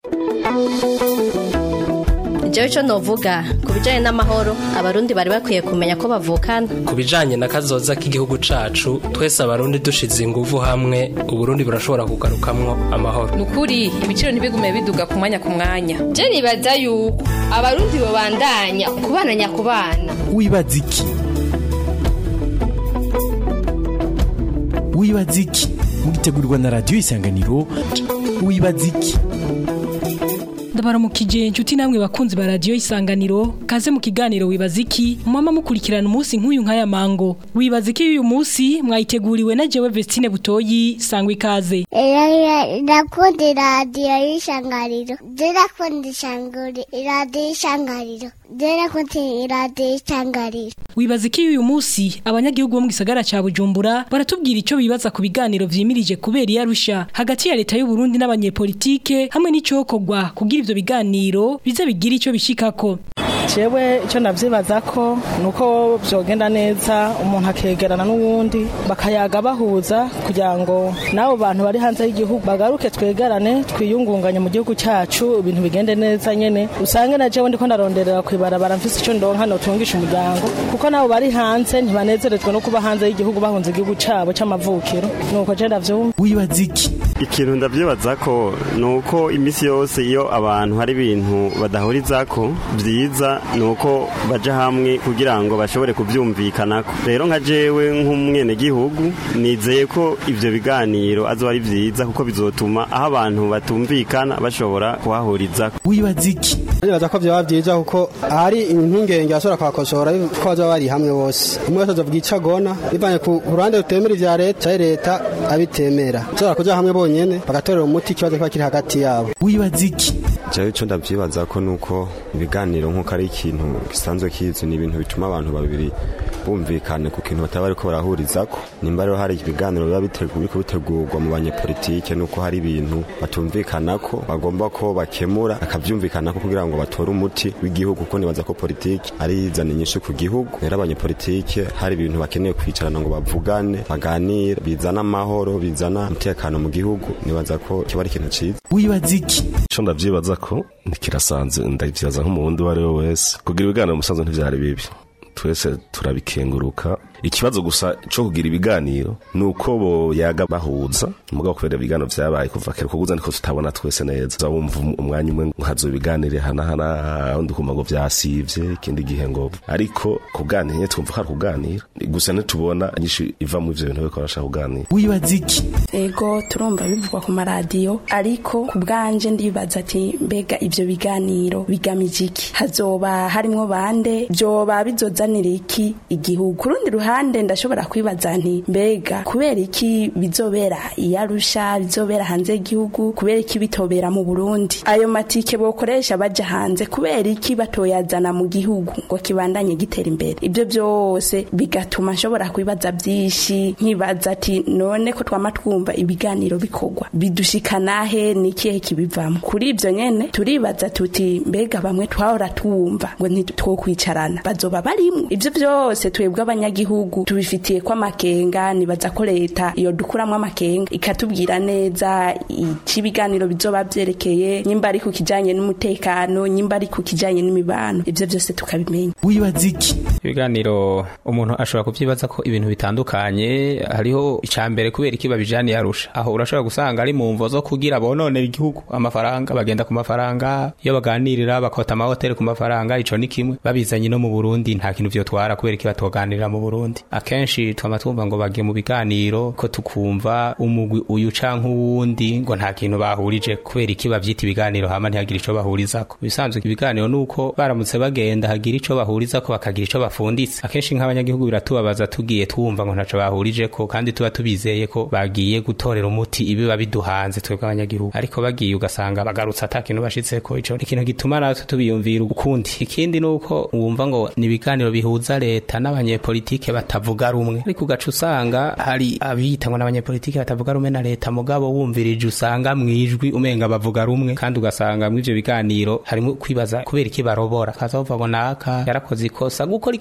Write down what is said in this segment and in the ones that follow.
jewe ico novuga ku bijanye n'amahoro abarundi bari bakwiye kumenya ko bavukana ku bijanye na kazoza k'igihugu cacu twese abarundi dushize inguvu hamwe uburundi burashobora kugarukamwo amahoro nukuri ibiciro ntibigume biduga ku mwanya ku mwanya je nibaza yuko abarundi bobandanya kubana nyakubana wibaza iki wibaza iki mugitegurirwa na radiyo isanganiro wibaza iki ndabaramukije inshuti namwe bakunzi ba radiyo isanganiro kaze mu kiganiro wibaza iki mama mukurikirana umunsi nk'uyu nk'aya mango wibaza iki y'uyu munsi mwayiteguriwe na jewe Vestine Butoyi sangwa ikaze ndakunda iradiyo y'ishangariro ndakunda ishanguri iradiyo y'ishangariro ndakunda iradiyo y'ishangariro wibaza iki y'uyu munsi abanyagihugu bo mu gisagara ca Bujumbura baratubwira ico bibaza ku biganiro vyimirije kubera iyarusha hagati ya leta y'u Burundi n'abanyepolitike hamwe n'icokorwa kugira ivyo biganiro bize bigira ico bishikako jewe icyo navyibaza ko nuko vyogenda neza umuntu akegerana n'uwundi bakayaga bahuza kugira ngo n'abo bantu bari hanze y'igihugu bagaruke twegerane twiyungunganye mu gihugu cyacu ibintu bigende neza nyene usange na jewe ndiko ndaronderera kwibarabara mfise ico ndonka notungisha umuryango kuko nabo bari hanze ntibanezerezwa no kuba hanze y'igihugu bahunze igihugu cabo c'amavukiro nuko je ndavyumva wibaza iki ikintu ndavyibaza ko nuko imisi yose iyo abantu hari ibintu badahurizako vyiza nuko baja hamwe kugira ngo bashobore kuvyumvikanako rero nka jewe nk'umwenegihugu nizeye ko ivyo biganiro azoba ari vyiza kuko bizotuma aho abantu batumvikana bashobora kuhahurizako wibaza iki nibaza ko vyoba vyiza kuko ahari impungenge bashobora kuhakosora ko bazoba bari hamwe bose umwe wese azovuga ico agona bivanye ku ruhande rutemera ivya leta canke leta abitemera bashobora kuja hamwe bonyene bagatorera umuti ikibazo kiba kiri hagati yabo wibaza iki jewe ico ndavyibaza ko nuko ibiganiro nk'uko ari ikintu gisanzwe kizwi ni ibintu bituma abantu babiri bumvikane ku kintu bataba bariko barahurizako nimba rero hari ibiganiro biba biriko bitegurwa mu banyepolitike nuko hari ibintu batumvikanako bagomba ko bakemura bakavyumvikanako kugira ngo batore umuti w'igihugu kuko nibaza ko politiki ari izana inyinshi ku gihugu rero abanyepolitike hari ibintu bakeneye kwicarana ngo bavugane baganire bizana amahoro bizana umutekano mu gihugu nibaza ko kiba ari ikintu ciza wibaza iki ico ndavyibaza ko ntikirasanze ndavyibaza nk'umurundi uwo ari we wese kugira ibiganiro musanzwe ntivyari bibi twese turabikenguruka ikibazo gusa cyo kugira ibiganiro ni uko boyaga bahuza mugabo kubera ibiganiro vyabaye kuva kera kuguza niko tutabona twese neza wumva umwanya umwe hazo ibiganire hana hana undi kumva ngo vyasivye ikindi gihe ngo ariko kuganira nye twumva hari kuganira gusa ntitubona nyinshi iva mu ivyo bintu bariko barashaka kuganira wibaza iki ego turumva bivugwa ku maradiyo ariko ku bwanje ndibaza ati mbega ivyo biganiro bigamije iki hazoba harimwo bande vyoba bizozanira iki igihugu ku rundi ruhande ndashobora kwibaza nti mbega kubera iki bizobera iyarusha bizobera hanze y'igihugu kubera iki bitobera mu Burundi ayo matike bokoresha baja hanze kubera iki batoyazana mu gihugu ngo kibandanye gitera imbere ibyo byose bigatuma nshobora kwibaza byinshi nkibaza ati none ko twama twumva ibiganiro bikorwa bidushikana he nikihe kibivamo kuri ibyo nyene turibaza tuti mbega bamwe twahora tuwumva ngo ntitwokwicarana bazoba barimwo ibyo byose twebwe abanyagihugu tubifitiye ko amakenga nibaza ko leta iyo dukuramwo amakenga ikatubwira neza ico ibiganiro bizoba vyerekeye nyimba ari ku kijanye n'umutekano nyimba ari ku kijanye n'imibano ivyo byose tukabimenya wibaza iki ibiganiro umuntu ashobora kuvyibaza ko ibintu bitandukanye hariho icambere kubera iki babijaniye arusha aho urashobora gusanga ari mu mvo zo kugira bononera igihugu amafaranga bagenda ku mafaranga iyo baganirira bakota amahoteli ku mafaranga ico ni kimwe babizanye no mu Burundi nta kintu vyotwara kubera iki batoganirira mu Burundi akenshi twama twumva ngo bagiye mu biganiro ko tukumva umugwi uyu canke uwundi ngo nta kintu bahurije kubera iki bavyita ibiganiro hama ntihagira ico bahurizako bisanzwe ibiganiro nuko baramutse bagenda hagira ico bahurizako bakagira ico bafunditse akenshi nk'abanyagihugu biratubabaza tugiye twumva ngo ntaco bahurijeko kandi tuba tubizeye ko bagiye gutorera umuti ibiba biduhanze twebwe abanyagihugu ariko bagiye ugasanga bagarutse ata kintu bashitseko ico ni ikintu gituma natwe tubiyumvira ukundi ikindi nuko wumva ngo ni ibiganiro bihuza leta n'abanyepolitike batavuga rumwe ariko ugaca usanga hari abiyita ngo n'abanyepolitike batavuga rumwe na leta mugabo wumvirije usanga mwijwi umenga bavuga rumwe kandi ugasanga mw'ivyo biganiro harimo kwibaza kubera iki barobora kaza bavuga ngo naka yarakoze ikosa gukora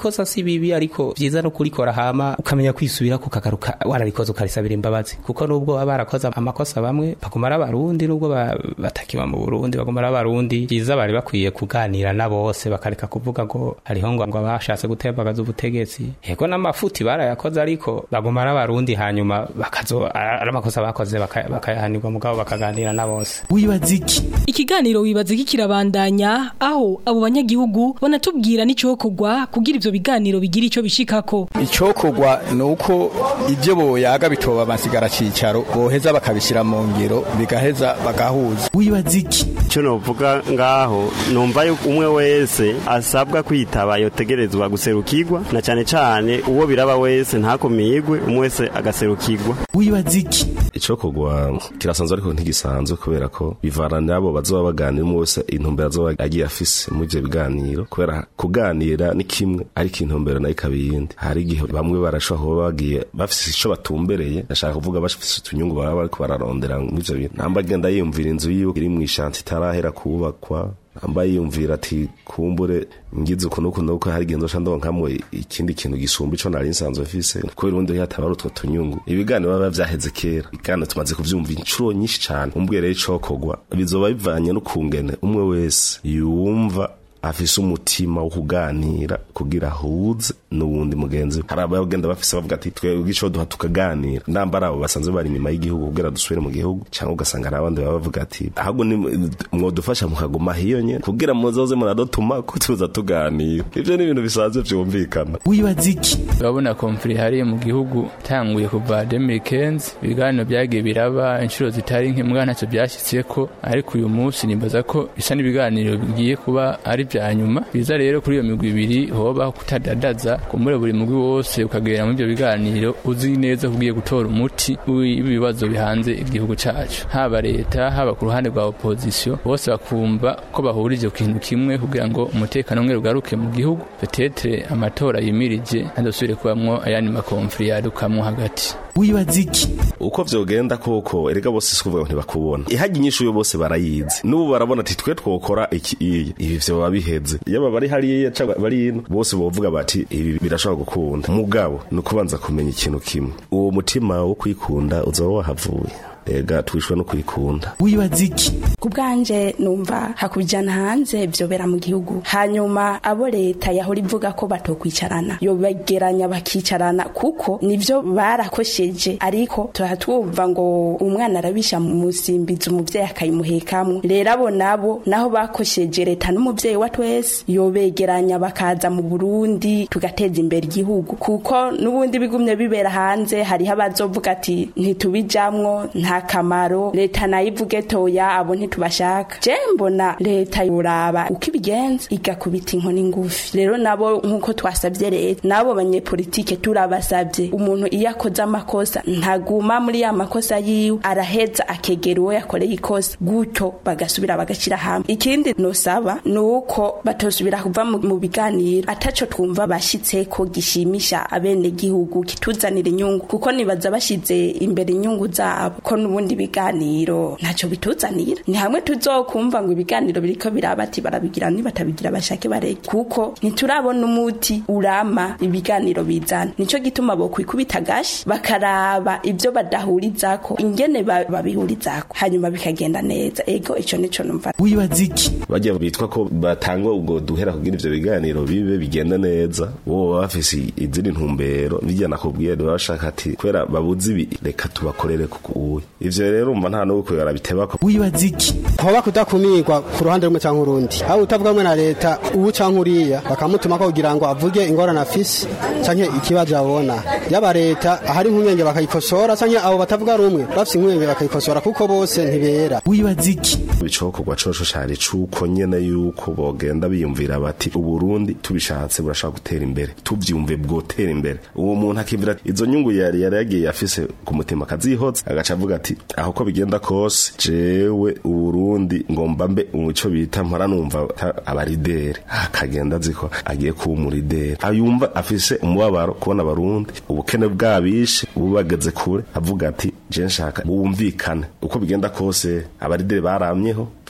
ikosa si bibi ariko vyiza no kurikora hama ukamenya kwisubira ku kagaruka wararikoze ukarisabira imbabazi kuko nubwo baba barakoze amakosa bamwe baguma ari abarundi nubwo ba- batakiba mu burundi baguma ari abarundi vyiza bari bakwiye kuganira na bose bakareka kuvuga ngo hariho ngo ngo abashatse gutembagaza ubutegetsi yego n'amafuti barayakoze ariko baguma ari abarundi hanyuma bakazo ari amakosa bakoze baka- bakayahanirwa mugabo bakaganira na bose wibaza iki Ikiganiro wibaza iki kirabandanya aho abo banyagihugu banatubwira n'icokorwa kugira ivyo biganiro bigira ico bishikako. icyokorwa ni uko ibyo boyaga bitoba amasigara cicaro boheza bakabishyira mu ngiro bigaheza bagahuza wibaza iki icyo novuga ngaho numva yuko umwe wese asabwa kwitaba yotegerezwa guserukirwa na cyane cyane uwo biraba wese ntakomigwe umwe wese agaserukirwa wibaza iki icokogwa kirasanzwe ariko ntigisanzwe kubera ko bivana n'abo bazoba baganira umwe wese intumbero azoba agiye afise muri ivyo biganiro kubera kuganira ni kimwe ariko intumbero nayo ikaba iyindi hari igihe bamwe barashobora kuba bagiye bafise ico batumbereye ndashaka kuvuga bafise utunyungu baba bariko bararondera muri ivyo bintu namba agenda yiyumvira inzu yiwe iri mw'ishanti itarahera kubakwa namba yiyumvira ati kumbure ngize uku nuku nuku hari igihe nzoca ndonkamwo ikindi kintu gisumba ico nari nsanzwe mfise kubera ubundi hataba ari utwo tunyungu ibiganiro biba vyaheze kera ibiganiro tumaze kuvyumva incuro nyinshi cane umbwire rero icokogwa bizoba bivanye n'ukungene umwe wese yumva afise umutima wo kuganira kugira ahuze n'uwundi mugenzi we hari abagenda bafise bavuga ati twebwe ico duha tukaganira namba ari abo basanzwe bari inyuma y'igihugu kugira dusubire mu gihugu cyangwa ugasanga hari abandi baba bavuga ati ahubwo ni mwodufasha mukaguma hiyo nyene kugira muzoze muradutuma ko tuza tuganira ivyo ni ibintu bisanzwe vyumvikana wibaza iki urabona komfuri hariya mu gihugu tanguye kuva 2015 ibiganiro byagiye biraba inshuro zitari nke mbwa ntacyo byashyitseko ariko uyu munsi nibaza ko bisa n'ibiganiro bigiye kuba ari vya nyuma biza rero kuri iyo migwi ibiri hoba kutadadaza kumure buri mugwi wose ukagera muri ibyo biganiro uzi neza ko ugiye gutora umuti w'ibibazo bihanze igihugu cacu haba leta haba ku ruhande rwa opozisiyo bose bakumva ko bahurije ku kintu kimwe kugira ngo umutekano umwe ugaruke mu gihugu petetre amatora yimirije adasubire kubamwo ayandi makomfuri yadukamwo hagati wibaza iki uko vyogenda koko erega bose si kuvuga ngo ntibakubona ihagi inyishu yo bose barayizi n'ubu barabona ati twe twokora iki iyi ibi vyo baba biheze yaba bari hariya cyangwa bari ino bose bovuga bati ibi birashobora gukunda mugabo ni ukubanza kumenya ikintu kimwe uwo mutima wo kwikunda uzaba wahavuye ega twishwe no kwikunda wibaza iki ku bwanje numva hakujyana hanze byobera mu gihugu hanyuma abo leta yahora ivuga ko batokwicarana yobegeranya bakicarana kuko nivyo barakosheje ariko tuha twumva ngo umwana arabisha mu musimbizi umuvyeyi akayimuhekamwo rero abo nabo naho bakosheje leta n'umuvyeyi wa twese yobegeranya bakaza mu burundi tugateza imbere igihugu kuko n'ubundi bigumye bibera hanze hariho abazovuga ati ntitubijamwo nta kamaro leta nayo ivuge toya abo ntitubashaka je mbona leta yoraba uko ibigenza igakubita inkoni ngufi rero nabo nk'uko twasabye leta nabo banyepolitike turabasabye umuntu iyo akoze amakosa ntaguma muri ya makosa yiwe araheza akegera uwo yakoreye ikosa gutyo bagasubira bagashira hamwe ikindi nosaba ni uko batosubira kuva mu mu biganiro ataco twumva bashitseko gishimisha abenegihugu kituzanira inyungu kuko nibaza bashize imbere inyungu zabo ko n'ubundi biganiro ntacyo bituzanira ni hamwe tuzokumva ngo ibiganiro biriko biraba ati barabigira nibatabigira bashake bareke kuko ntiturabona umuti urama ibiganiro bizana nico gituma bokwikubita agashi bakaraba ibyo badahurizako ingene ba- babihurizako hanyuma bikagenda neza ego ico nico numva wibaza iki bajya bitwa ko batangwa ubwo duhera kugira ivyo biganiro bibe bigenda neza bo baba bafise izindi ntumbero bijya nakubwiye baba bashaka ati kubera babuze ibi reka tubakorere kuko uwe ivyo rero umva nta n'uko yarabitebako wibaza iki hoba kudakumirwa ku ruhande rumwe cyangwa urundi aho utavugamwe na leta ubu cyangwa uriya bakamutuma ko kugira ngo avuge ingorane afise cyangwa ikibazo abona yaba leta ahari impungenge bakayikosora cyangwa abo batavuga rumwe bafise impungenge bakayikosora kuko bose ntibera wibaza iki bicokorwa coco cari cuko nyene yuko bogenda biyumvira bati uburundi tubishatse burashaka gutera imbere tuvyumve bwotera imbere uwo muntu akivira ati izo nyungu yari yari yagiye afise ku mutima akazihoza agaca avuga ati aho ko bigenda kose jewe uburundi ngomba mbe umuco bita mpora numva ta- abarideri akagenda aziko agiye kuba umurideri ayumva afise umubabaro kubona abarundi ubukene bwabishe ubu bageze kure avuga ati je nshaka bumvikane uko bigenda kose abarideri baramyeho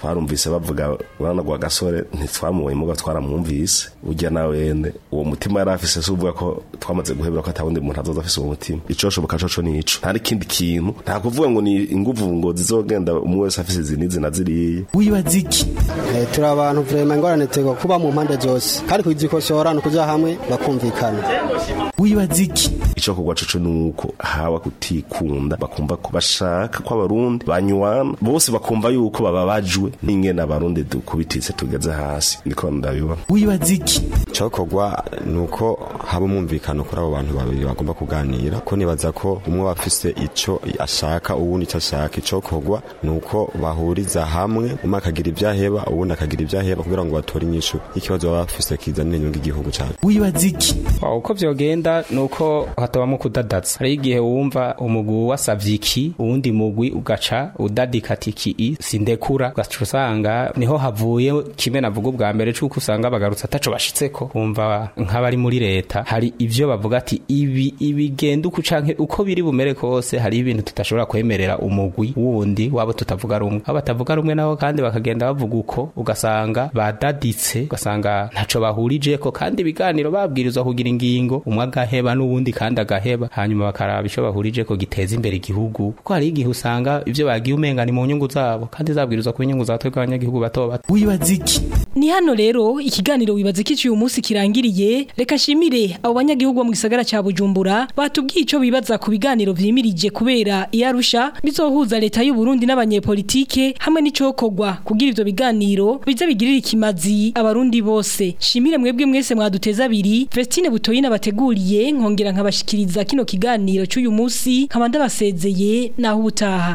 twarumvise bavuga urabona gwa gasore ntitwamubonye muga twaramwumvise ujya na wene uwo mutima yari afise si uvuga ko twamaze guhebera ko atawundi muntu azoza afise uwo mutima icoshoboka coco nico nta n'ikindi kintu nta kuvuga ngo ni inguvu ngo zizogenda umwe wese afise izi n'izi na ziriya wibaza iki Eh, turi abantu vrema ingorane tego kuba mu mpande zose kandi kuzikosora ni ukuja hamwe bakumvikana wibaza iki ico kugwa coco nuko hawa kutikunda bakumva ko bashaka ko abarundi banywana bose bakumva yuko bababajwe n'ingene abarundi dukubititse tugeze hasi niko ndabibona wibaza iki cyokorwa ni uko haba umwumvikano kuri abo bantu babiri bagomba kuganira ko nibaza ko umwe aba afise icyo ashaka uwundi icyo ashaka icyokorwa ni uko bahuriza hamwe umwe akagira ibyo aheba uwundi akagira ibyo aheba kugira ngo batore inyishu y'ikibazo baba bafise kizanira inyungu igihugu cyacu wibaza iki Wa, uko vyogenda nuko hatabamo kudadaza hari igihe wumva umugwi wasavye iki uwundi mugwi ugaca udadika ati iki i sindekura ugaca usanga niho havuye kimwe navuga ubwa mbere cuko usanga bagarutse ataco bashitseko wumva nk'abari muri leta hari ivyo bavuga ati ibi ibigenda uko canke uko biri bumere kose hari ibintu tutashobora kwemerera umugwi wundi wabo tutavuga rumwe abo batavuga rumwe nabo kandi bakagenda bavuga uko ugasanga badaditse ugasanga ntaco bahurijeko kandi ibiganiro babwirizwa kugira ingingo umwe agaheba n'uwundi kandi agaheba hanyuma bakaraba ico bahurijeko giteza imbere igihugu kuko hari igihe usanga ivyo bagiye umenga ni mu nyungu zabo kandi zabwirizwa kuba inyungu za twebwe abanyagihugu bato bato wibaza iki Ni hano rero ikiganiro wibaza iki uyu munsi kirangiriye reka shimire abo banyagihugu bo mu gisagara ca Bujumbura batubwiye ico bibaza ku biganiro vyimirije kubera iyarusha bizohuza leta y'u Burundi n'abanyepolitike hamwe n'icokorwa kugira ivyo biganiro bize bigirira ikimazi abarundi bose shimire mwebwe mwese mwaduteza abiri Vestine Butoyina bateguriye nkongera nkabashikiriza kino kiganiro c'uyu munsi nkaba ndabasezeye naho ubutaha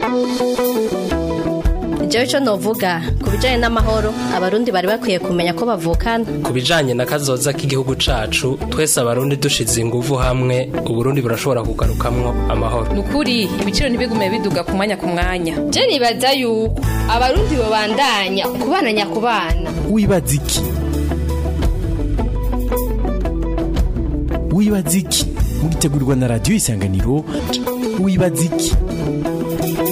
Jewe ico novuga ku bijanye n'amahoro abarundi bari bakwiye kumenya ko bavukana ku bijanye na kazoza k'igihugu cacu twese abarundi dushize inguvu hamwe uburundi burashobora kugarukamwo amahoro nukuri ibiciro ntibigume biduga ku mwanya ku mwanya je nibaza yuko abarundi bobandanya kubana nyakubana wibaza iki wibaza iki mugitegurirwa na radiyo isanganiro wibaza iki